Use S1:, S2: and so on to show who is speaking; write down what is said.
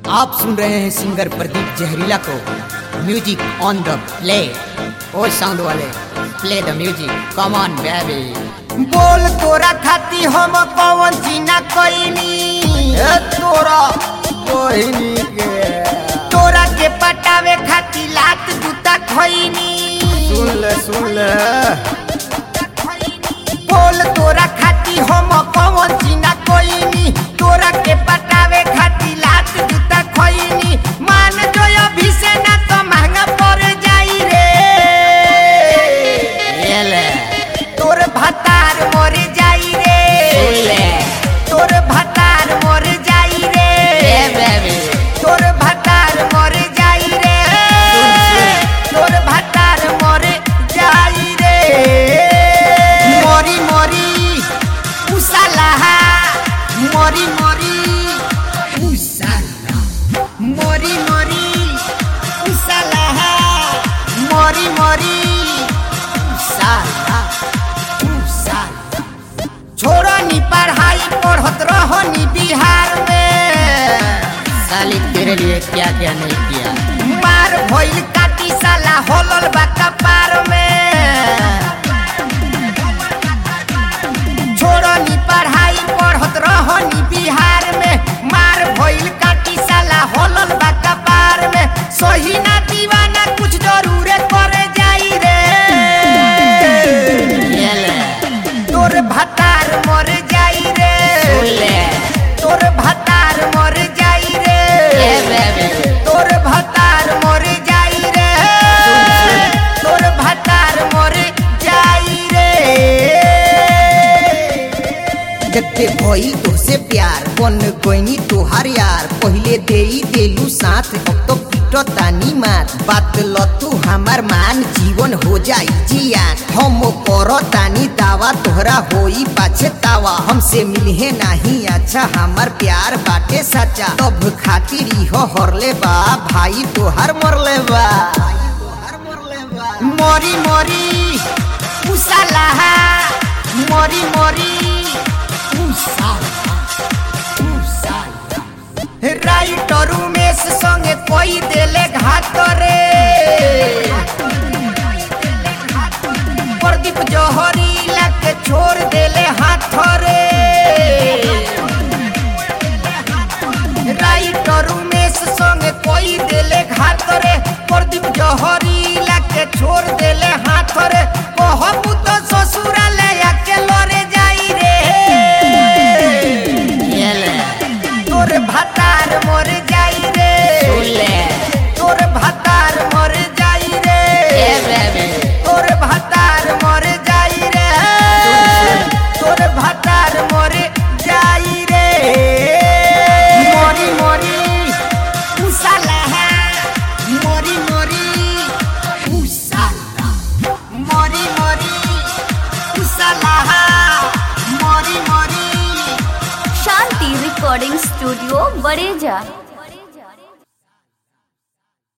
S1: आप सुन रहे हैं सिंगर प्रदीप जहरीला को म्यूजिक ऑन द प्ले ओ साउंड वाले play the music come on baby बोल तोरा खाती हम कौन जीना कोईनी तोरा कोईनी के तोरा के पटावे खाती लात जूता खोईनी सुन ले सुन ले बोल तोरा खाती हम कौन जीना कोईनी तोरा के पटावे खाती लात जूता खोईनी मान जो अभी से ना तो महंगा पड़ जाई रे ये ले तोर भतार मोर जाई रे तोर भतार मोर जाई रे तोर भतार मोर जाई रे तोर भतार मोर जाई रे मोरी मोरी उसालाहा मोरी मोरी उसाला मोरी मोरी उसालाहा मोरी मोरी उसाला उसाला छोड़ो नी पढ़ाई पढ़त रहो नी बिहार में
S2: साली तेरे लिए क्या क्या नहीं किया
S1: मार भइल काटी साला होलल बा कपार में छोड़ो नी पढ़ाई पढ़त रहो नी बिहार में मार भइल काटी साला होलल बा कपार में सही ना दीवाना कुछ जरूर करे जाई रे
S2: ये ले
S1: तोर भतार मर जाई रे
S2: सुन ले
S1: तोर भतार मर जाई रे
S2: ये बेबी
S1: तोर भतार मर जाई रे तोर भतार मर जाई रे देखते भई तोसे प्यार बन गईनी तोहार यार पहिले देई देलू साथ अब तो पीटो तानी मार बात ल तू हमार मान जीवन हो जाई जियान हम करो तानी दावा तोहरा होई पाछे तावा हमसे मिलहे नहीं अच्छा हमार प्यार बाटे सच्चा तब खातिर इहो हरले बा भाई तोहार मरले बा मोरी मोरी उसालाहा मोरी मोरी उसाला उसाला राइटर उमेश संगे कोई देले घाट रे प्रदीप जौहरी के छोड़ देले हाथ रे राइटर उमेश संगे कोई देले घाट रे प्रदीप जौहरी के छोड़ देले हाथ रे कहबू तो ससुराले आके लरे जाई रे
S2: ये ले
S1: तोर भतार मोर जाई रे
S2: सुन ले
S1: तोर भतार मोर जाई रे
S2: ये बेबी
S1: तोर भतार मोर जाई रे तोर भतार मोर जाई रे मोरी मोरी उसाला मोरी मोरी उसाला मोरी मोरी उसाला मोरी मोरी
S3: शांति रिकॉर्डिंग स्टूडियो बड़ेजा